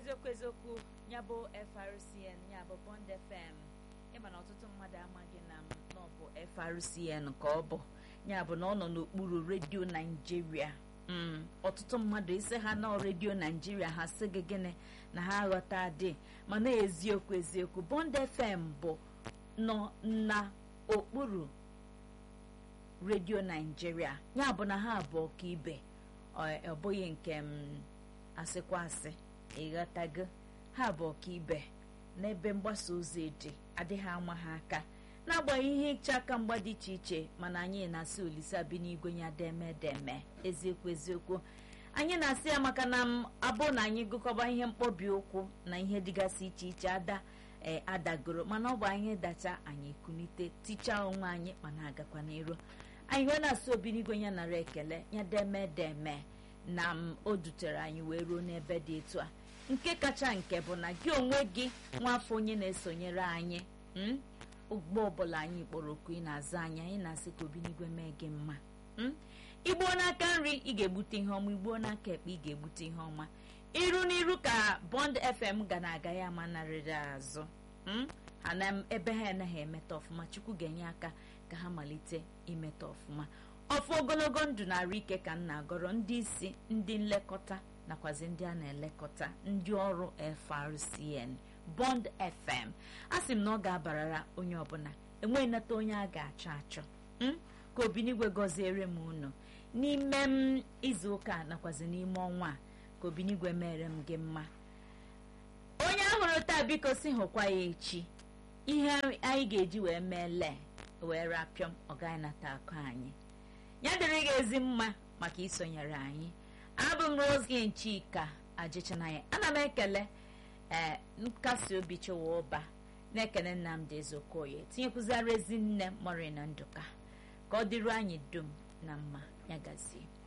eziokwu eziokwu ya bụ FRCN ya bụ Bond FM ịma na ọtụtụ mmadụ amaghị na m na ọ bụ FRCN ka ọ bụ ya bụ na ọ nọ n'okpuru redio Naijiria ọtụtụ mmadụ isi ha na redio Naijiria ha sị gị gịnị na ha aghọta dị mana eziokwu eziokwu Bond FM bụ nọ na okpuru redio Naijiria ya bụ na ha abụọ ka ibe ọ bụghị nke m asịkwa asị ịghọtago ha bụ ọkaibe n'ebe mgbasa ozi dị adịghị ama ha aka n'agbanyeghị ihe ịcha aka mgba dị iche iche mana anyị na-asị olisa bi n'igwe ya deme deme eziokwu eziokwu anyị na-asị ya maka na m abụ na anyị gụkọba ihe mkpọbi ụkwụ na ihe dịgasị iche iche ada ee adagoro mana ọ bụ anyị dacha anyị ekunite tichaa onwe anyị mana agakwa n'iru anyị wee na-asị obi n'igwe ya nara ekele ya deme deme na m o dutere anyị wee ruo n'ebe dị etu a nke kacha nke bụ na gị onwe gị nwafọ onye na-esonyere anyị ụgbọ ọbụla anyị kpọrọ oku ị na-aza anyị anyị na-asị ka obi n'igwe mee gị mma igbuo n'aka nri ị ga-egbute ihe ọma igbuo n'aka ekpe ị ga-egbute ihe ọma iru n'iru ka Bond FM ga na-aga ya ma narịrị azụ ha na ebe ha anaghị emeta ọfụma Chukwu ga-enye aka ka ha malite imeta ọfụma ọfụ ogologo ndụ na-arụ ike ka m na-agọrọ ndị isi ndị nlekọta nakwazi ndị a na-elekọta ndị ọrụ FRCN Bond FM a sị m na ọ ga-abarara onye ọbụla enweghị nata onye a ga-achọ achọ ka obinigwe gọziere m unu n'ime m izu ụka nakwazi n'ime ọnwa a ka obinigwe mere m gị mma onye ahụrụ taa biko si hụkwa ya echi ihe anyị ga-eji wee mee lee wee rapịọm ọ gaghị nata akụ anyị ya dịrị gị ezi mma maka isonyere anyị abụ m Roslyn Chika ajịchanaya ana m ekele ee nkasi obi chọwa ụba na-ekele Nnamdị Ezeokoye tinyekwuzara ezi nne Morina Ndụka ka ọ dịrị anyị dum na mma ya gazie